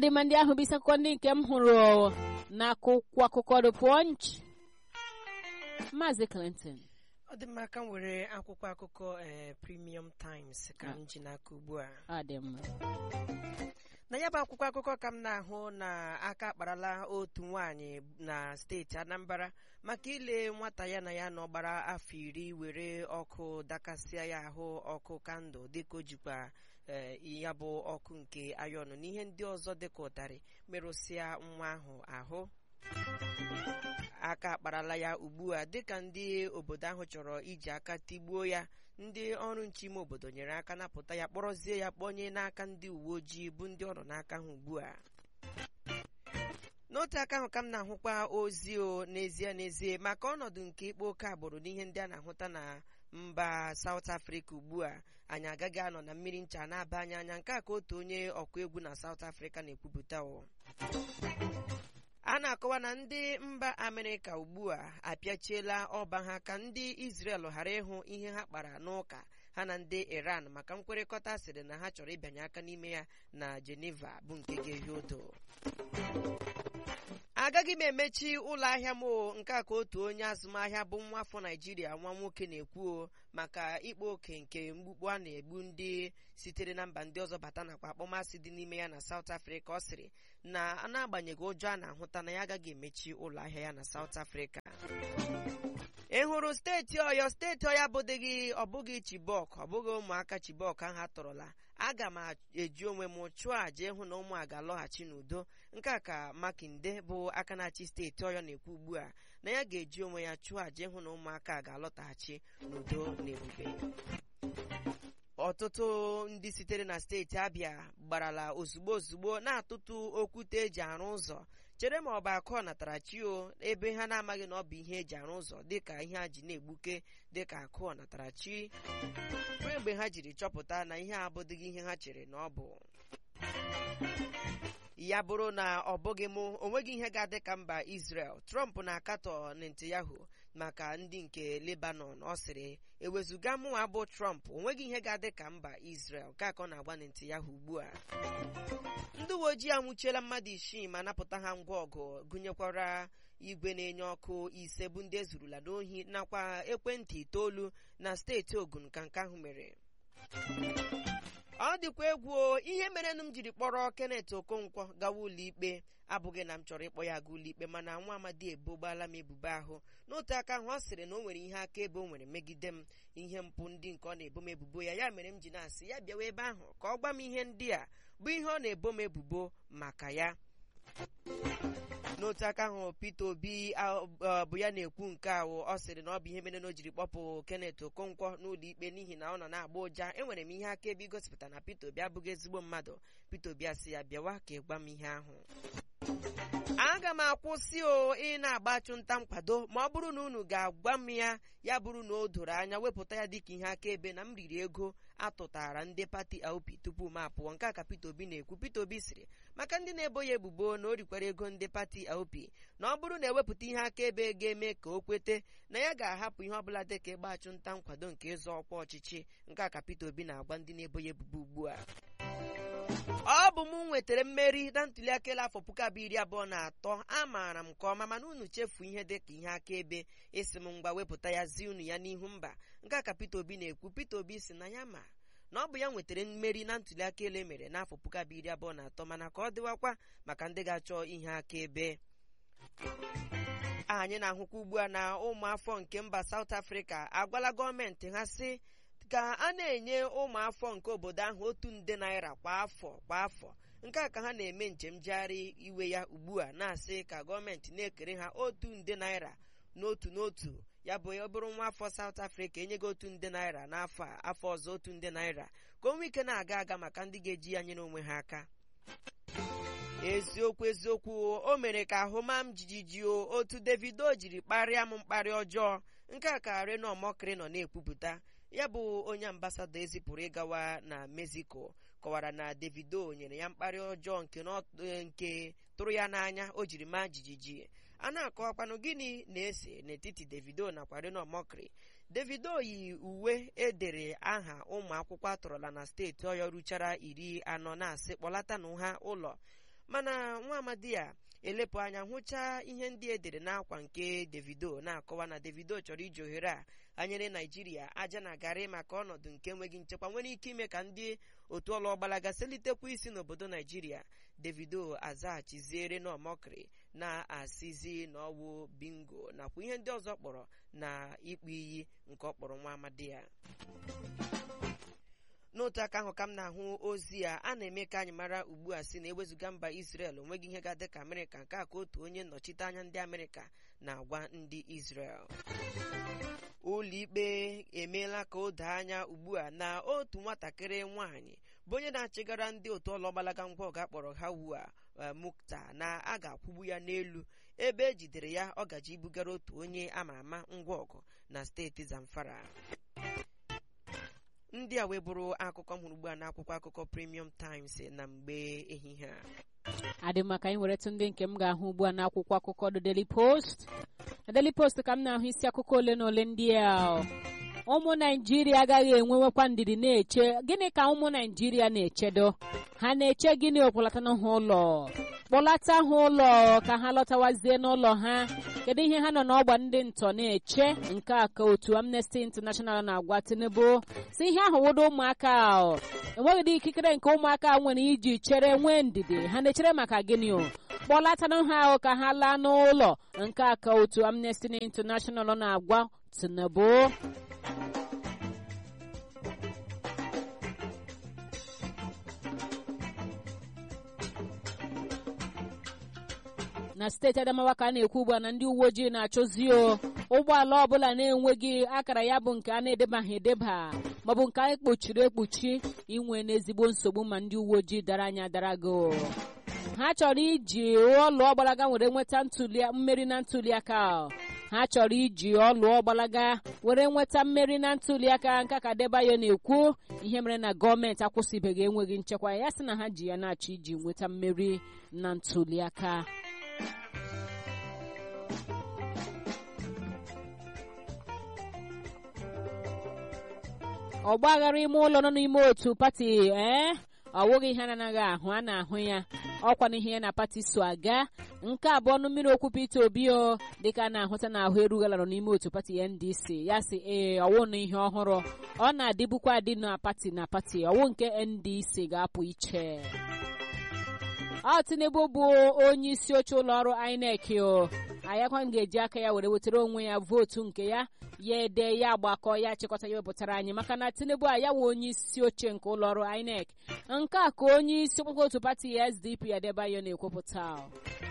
adịma ndị ahụ bụ isi akụkọ ndị nke m hụrụ n'akwụkwọ akụkọ The Punch Maazị Clinton ọ dị mma ka m were akwụkwọ akụkọ ee Premium Times ka m ji n'aka ugbu a ọ dị mma na ya bụ akwụkwọ akụkọ ka m na-ahụ na aka akparala otu nwaanyị na steeti Anambra maka ile nwata ya na ya nọ gbara afọ iri were ọkụ dakasịa ya ahụ ọkụ kandụl dịka o jikwa ee ya bụ ọkụ nke ayọnụ na ihe ndị ọzọ dịka ụtarị merụsịa nwa ahụ ahụ aka akparala ya ugbu a dịka ndị obodo ahụ chọrọ iji aka tigbuo ya ndị ọrụ nche ime obodo nyere aka napụta ya kpọrọzie ya kpọnye n'aka ndị uwe ojii bụ ndị ọrụ n'aka ha ugbu a n'otu aka ahụ ka m na-ahụkwa ozi o n'ezie n'ezie maka ọnọdụ nke ịkpa oke agbụrụ n'ihe ndị a na-ahụta na mba South Africa ugbu a anyị agaghị anọ na mmiri ncha na-aba anyị anya nke a ka otu onye ọkụ egwu na South Africa na-ekwupụta o a na-akọwa na ndị mba Amerịka ugbu a apịachiela ọba ha ka ndị Israel ghara ịhụ ihe ha kpara n'ụka ha na ndị Iran maka nkwekọrịta sịrị na ha chọrọ ịbịanye aka n'ime ya na Geneva bụ nke ga-ehi odo agaghị m emechi ụlọ ahịa m o nke a ka otu onye azụmahịa bụ nwa afọ Naijiria nwa nwoke na-ekwu o maka ịkpa oke nke mgbukpọ a na-egbu ndị sitere na mba ndị ọzọ bata nakwa akpọmasị dị n'ime ya na South Africa ọ sịrị na n'agbanyeghị ụjọ a na-ahụta na ya agaghị emechi ụlọ ahịa ya na South Africa ị hụrụ steeti Ọyọ steeti Ọyọ abụdịghị ọbụghị Chibok ọbụghị ụmụaka Chibok ahụ atọrọla aga m eji onwe m chụọ àjà ịhụ na ụmụ a ga-alọghachi n'udo nke a ka Makinde bụ aka na-achị steeti Ọyọ na-ekwu ugbu a na ya ga-eji onwe ya chụọ àjà ịhụ na ụmụaka a ga-alọtaghachi n'udo na ebube ọtụtụ ndị sitere na steeti Abịa gbarala ozugbo ozugbo na-atụtụ okwute eji arụ ụzọ chere ma ọ bụ akụ natara chi o ebe ha na-amaghị na ọ bụ ihe eji arụ ụzọ dịka ihe a ji na-egbuke dịka akụ natara chi ruo mgbe ha jiri chọpụta na ihe a abụdịghị ihe ha chere na ọ bụ ya bụrụ na ọ bụghị mụ onweghị ihe ga-adị ka mba Israel Trump na-akatọ Netanyahu maka ndị nke Lebanon ọ sịrị ewezụga mụnwa bụ Trump onweghị ihe ga-adị ka mba Israel ka ka ọ na-agba Netanyahu ugbu a ndị uwe ojii anwụchiela mmadụ isii ma napụta ha ngwa ọgụ gụnyekwara igwe na-enye ọkụ ise bụ ndị ezurula n'ohi nakwa ekwentị itoolu na steeti Ogun ka nke ahụ mere ọ dịkwa egwu ihe merenụ m jiri kpọrọ Kenneth Okonkwo gawa ụlọikpe abụghị na m chọrọ ịkpọ ya aga ụlọikpe mana nwa amadi ebogbaala m ebubo ahụ n'otu aka ahụ ọ sịrị na o nwere ihe akaebe o nwere megide m ihe mpụ ndị nke ọ na-ebo m ebubo ya ya mere m ji na-asị ya bịawa ebe ahụ ka ọ gwa m ihe ndị a bụ ihe ọ na-ebo m ebubo maka ya n'otu aka ahụ Peter Obi bụ ya na-ekwu nke ahụ ọ sịrị na ọ bụ ihe mere na o jiri kpọpụ Kenneth Okonkwo n'ụlọ ikpe n'ihi na ọ nọ na-agba ụja enwere m ihe akaebe igosipụta na Peter Obi abụghị ezigbo mmadụ Peter Obi asị ya bịawa ka ị gwa m ihe ahụ aga m akwụsị o ị na-agba achụnta nkwado ma ọ bụrụ na unu ga-agwa m ya ya bụrụ na o doro anya wepụta ya dịka ihe akaebe na m riri ego atụtara ndị pati LP tupu m apụọ nke a ka Peter Obi na-ekwu Peter Obi sịrị maka ndị na-ebo ya ebubo na o rikwara ego ndị pati LP na ọ bụrụ na ewepụta ihe akaebe ga-eme ka o kwete na ya ga-ahapụ ihe ọbụla dịka ịgba achụnta nkwado nke ịzọ ọkwa ọchịchị nke a ka Peter Obi na-agwa ndị na-ebo ya ebubo ugbu a ọ bụ m nwetara mmeri na ntuliaka elu afọ puku abụọ iri abụọ na atọ amaara m nke ọma mana unu chefu ihe dịka ihe akaebe isi m ngwa wepụta ya zi unu ya n'ihu mba nke a ka Peter Obi na-ekwu Peter Obi si na ya ma na ọ bụ ya nwetara mmeri na ntuliaka elu emere n'afọ puku abụọ iri abụọ na atọ mana ka ọ dịwakwa maka ndị ga-achọ ihe akaebe anyị na-ahụkwa ugbu a na ụmụafọ nke mba South Africa agwala gọọmenti ha sị ka a na-enye ụmụafọ nke obodo ahụ otu nde naira kwa afọ kwa afọ nke a ka ha na-eme njem jegharị iwe ya ugbu a na-asị ka gọọmenti na-ekere ha otu nde naira n'otu n'otu ya bụ ọ bụrụ nwa afọ South Africa enyego otu nde naira n'afọ a afọ ọzọ otu nde naira ka o nwee ike na-aga aga maka ndị ga-eji ya nyere onwe ha aka eziokwu eziokwu o mere ka ahụ maa m jijiji o otu Davido jiri kparịa m mkparị ọjọọ nke a ka Reno Omokri nọ na-ekwupụta ya bụ onye ambasadọ ezipụrụ ịgawa na Mexico kọwara na Davido nyere ya mkparị ọjọọ nke tụrụ ya n'anya o jiri maa jijiji a na-akọwakwanụ gịnị na-ese n'etiti Davido nakwa Reno Omokri Davido yi uwe edere aha ụmụ akwụkwọ atọrọla na steeti Ọyọ ruchara iri anọ na-asị kpọlatanụ ha ụlọ mana nwa amadi a elepụ anya hụchaa ihe ndị edere n'akwa nke davido na-akọwa na davido chọrọ iji ohere a anyere naijiria aja na garị maka ọnọdụ nke enweghị nchekwa nwere ike ime ka ndị otu ọlụ ọgbalaga selitekwa isi n'obodo naijiria davido azaghachiziere n'ọmọkịrị na-asịzi n'ọwụ bingo nakwa ihe ndị ọzọ kpọrọ na ịkpụ iyi nke ọ kpọrọ nwa amadi ya n'otu aka ahụ ka m na-ahụ ozi a a na-eme ka anyị mara ugbu a si na ewezụga mba Israel onweghị ihe ga-adị ka Amerịka nke a ka otu onye nnọchite anya ndị Amerịka na-agwa ndị Israel ụlọikpe emeela ka o doo anya ugbu a na otu nwatakịrị nwanyị bụ onye na-achịgara ndị otu ọlọgbalaga ngwa ọga kpọrọ ha wu a mukta na a ga-akwụgbu ya n'elu ebe ejidere ya ọ gaji ibugara otu onye ama ama ngwa ọgụ na steeti Zamfara ndị a wee bụrụ akụkọ m hụrụ ugbu a n'akwụkwọ akụkọ Premium Times na mgbe ehihie a adị maka anyị were tụ ndị nke m ga-ahụ ugbu a n'akwụkwọ akụkọ The Daily Post na Daily Post ka m na-ahụ isi akụkọ ole na ole ndị a ụmụ naijiria agaghị enwewekwa ndidi na-eche gịnị ka ụmụ naijiria na-echedo ha na-eche gịnị okpọlata ha ụlọ kpọlata ha ụlọ ka ha lọtawazie n'ụlọ ha kedu ihe ha nọ n'ọgba ndị ntọ na-eche nke a ka otu Amnesty International na-agwa Tinubu si ihe ahụ wodo ụmụaka enweghịdị ikikere nke ụmụaka nwere iji chere nwee ndidi ha na-echere maka gịnị o kpọlatanụ ha ahụ ka ha laa n'ụlọ nke a ka otu Amnesty International na-agwa Tinubu na steeti Adamawa ka a na-ekwu ugbu a na ndị uwe ojii na-achọzi o ụgbọala ọbụla na-enweghị akara ya bụ nke a na-edebaghị edeba maọbụ nke a kpochiri ekpuchi inwe n'ezigbo nsogbu ma ndị uwe ojii dara anya dara go ha chọrọ iji ọlụ ọgbalaga were nweta mmeri na ntuliaka ha chọrọ iji ọlụ ọgbalaga were nweta mmeri na ntuliaka nke ka Debayo na-ekwu ihe mere na gọọmenti akwụsịbeghị enweghị nchekwa ya sị na ha ji ya na-achọ iji nweta mmeri na ntuliaka ọgba aghara ime ụlọ nọ n'ime otu pati ee ọ wụghị ihe anaghị ahụ a na-ahụ ya ọkwa n'ihe ya na pati so aga nke abụọ ọnụ mmiri okwu Peter Obi o dịka a na-ahụta na ahụ erughala nọ n'ime otu pati NDC ya sị ee ọwụ na ihe ọhụrụ ọ na-adịbukwa adị na pati na pati ọwụ nke NDC ga-apụ iche ọ Tinubu bụ onye isi oche ụlọ ọrụ INEC o ayakwa ga-eji aka ya were wetara onwe ya vootu nke ya ya ede ya agbakọ ya chịkọta ya wepụtara anyị maka na Tinubu a ya wụ onye isi oche nke ụlọ ọrụ INEC nke a ka onye isi okpukpe otu pati SDP Adebayo na-ekwupụta